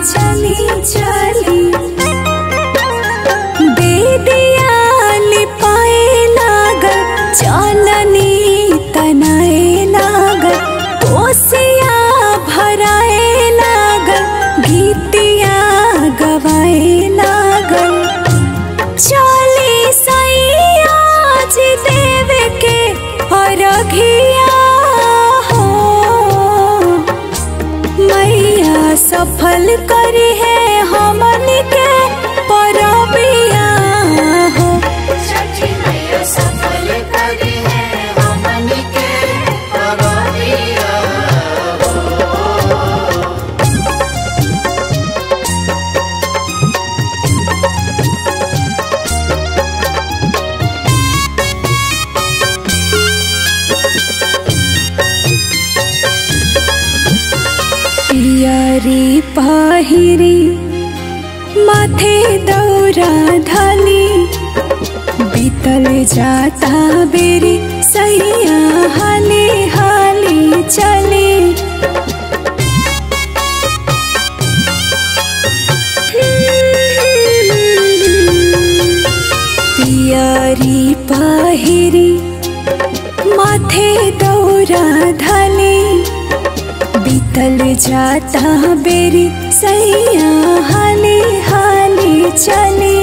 चली चली बेदिया लिपाए लागल चलनी तनाए लागल कोसिया भराए लागल गीतिया गवाए लागल चली सैया जी देव के अरघिया हो मैया सफल करी है हमन के परबिया हो छठी मैया सफल करी है हमन के परबिया पियरी पहिरी माथे दौरा धली बीतल जाता बेरी सैया हाली हाली चली पियरी पहिरी माथे दौरा धली बीतल जाता बेरी सैया हाली हाली चली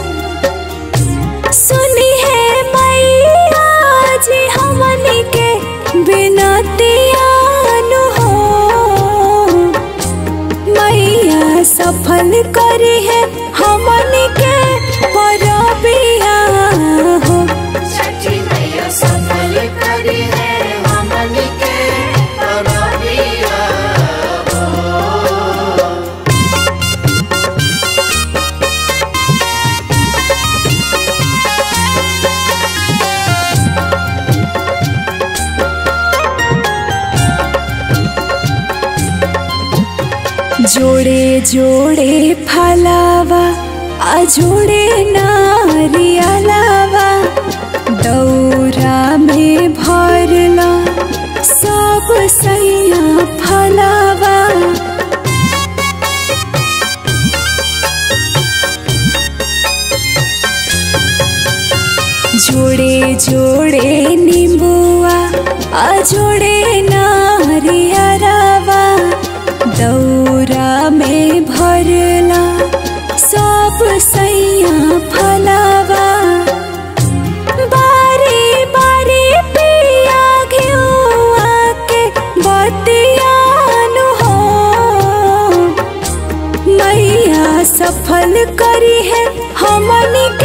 सुनी है मैया जी हमनी के बिनतिया नु हो मैया सफल करी है हमनी के परबिया हो छठी मैया सफल करी है हमन के परबिया जोड़े जोड़े फलावा आ जोड़े नारियलावा दौरा में भरला सब सैया फलावा जोड़े जोड़े नींबुआ आ जोड़े नारियलावा दौरा में भरला सब सैया फलावा बारी बारी पिया घिउआ के बतियान हो मैया सफल करी है हमनी के